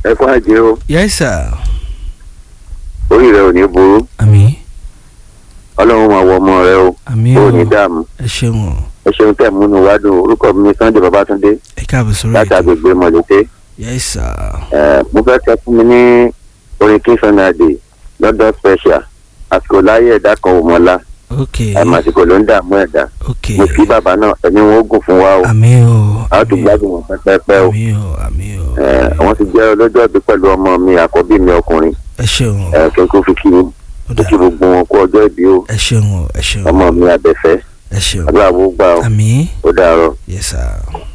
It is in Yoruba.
ẹ kó àjẹ o yes sir orí rẹ ò ní burú àmì ọlọ́run máa wọ ọmọ rẹ o àmì ó o ní dààmú ẹ ṣeun o ẹ ṣeun tẹ̀ múnú wá dùn orúkọ mi ní Sunday Babátúndé ẹ káàbọ̀ sórí láti ètò agbègbè mọ̀lẹ́tẹ́ yes sir ẹ mo fẹ́ kẹ́ fún mi ní orin king sunday lọ́dọ̀ special àsìkò láyé ẹ̀dá kan ò mọ́lá ok àmọ́ àsìkò ló ń dààmú ẹ̀dá ok mo kí bàbá náà ẹni wọn ó gùn fún wa o àmì o a ó tún àmì gbádùn wọn pẹ́pẹ́pẹ́ o àmì o àmì o ẹ wọ́n ti jẹ́ ọlọ́jọ́ ìbí pẹ̀lú ọmọ mi àkọ́bí mi ọkùnrin ẹ ṣeun o ẹ kí n kó fi kí yín ó kó dà kí gbogbo wọn kú ọjọ́ ìbí o ẹ ṣeun o ẹ ṣeun ọmọ mi àbẹ̀fẹ́ ẹ ṣeun àdúrà wo gbà o àmì ó dàárọ̀. yes sir.